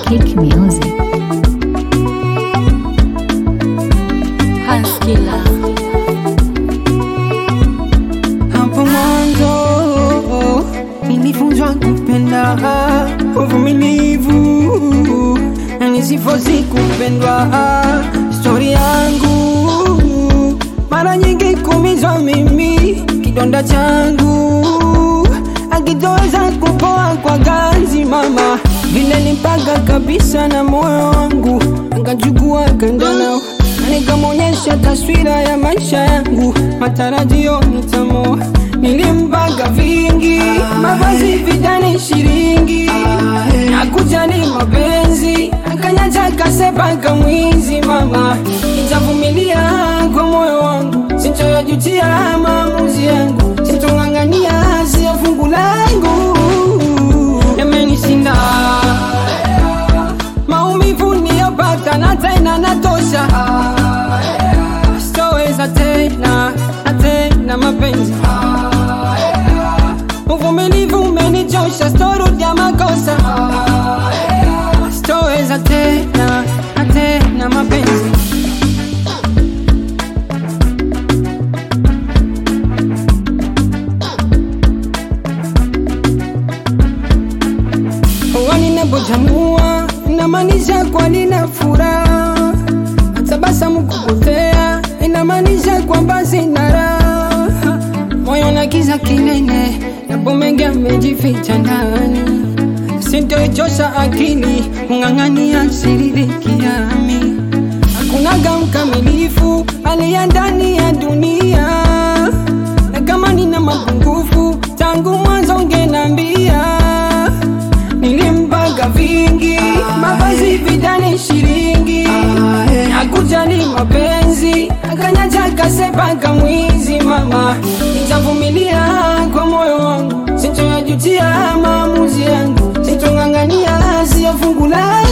Kick Music. Haskila. Hapo mwanzo nilifunzwa kupenda uvumilivu, na nisifosi kupendwa. Stori yangu mara nyingi kumizwa mimi, kidonda changu akitoweza kupoa kwa ganzi mama, vile nimpaga kabisa na moyo wangu, akachukua kanda nao na nikamwonyesha taswira ya maisha yangu, matarajio nitamoa. Nilimpaga vingi, mavazi vidani shiringi, hakujali mapenzi, akanyacha kasepa kamwizi mama, nitavumilia kwa moyo wangu, sintoyajutia maamuzi yangu, sitong'ang'ania sio fungu langu, yamenishinda maumivu niyopata na tena natosha, sitoweza tena na tena mapenzi, uvumilivu umenichosha, sitorudia makosa, sitoweza tena na tena mapenzi. Waninapojanua inamaanisha kwa nina furaha, tabasamu kupotea inamaanisha kwamba sina raha, moyo na kiza kinene, yapo mengi amejificha ndani, sintoichosha akili kung'ang'ania siririkiami, hakunaga mkamilifu aliye ndani ya dunia, na kama nina mapungufu tangu mwanzo ungenambia nilimpaga vingi mavazi vidani shiringi hakujali mapenzi akanyacha kasepa kamwizi mama nitavumilia kwa moyo wangu sintoyajutia maamuzi yangu sitong'ang'ania siyo fungu langu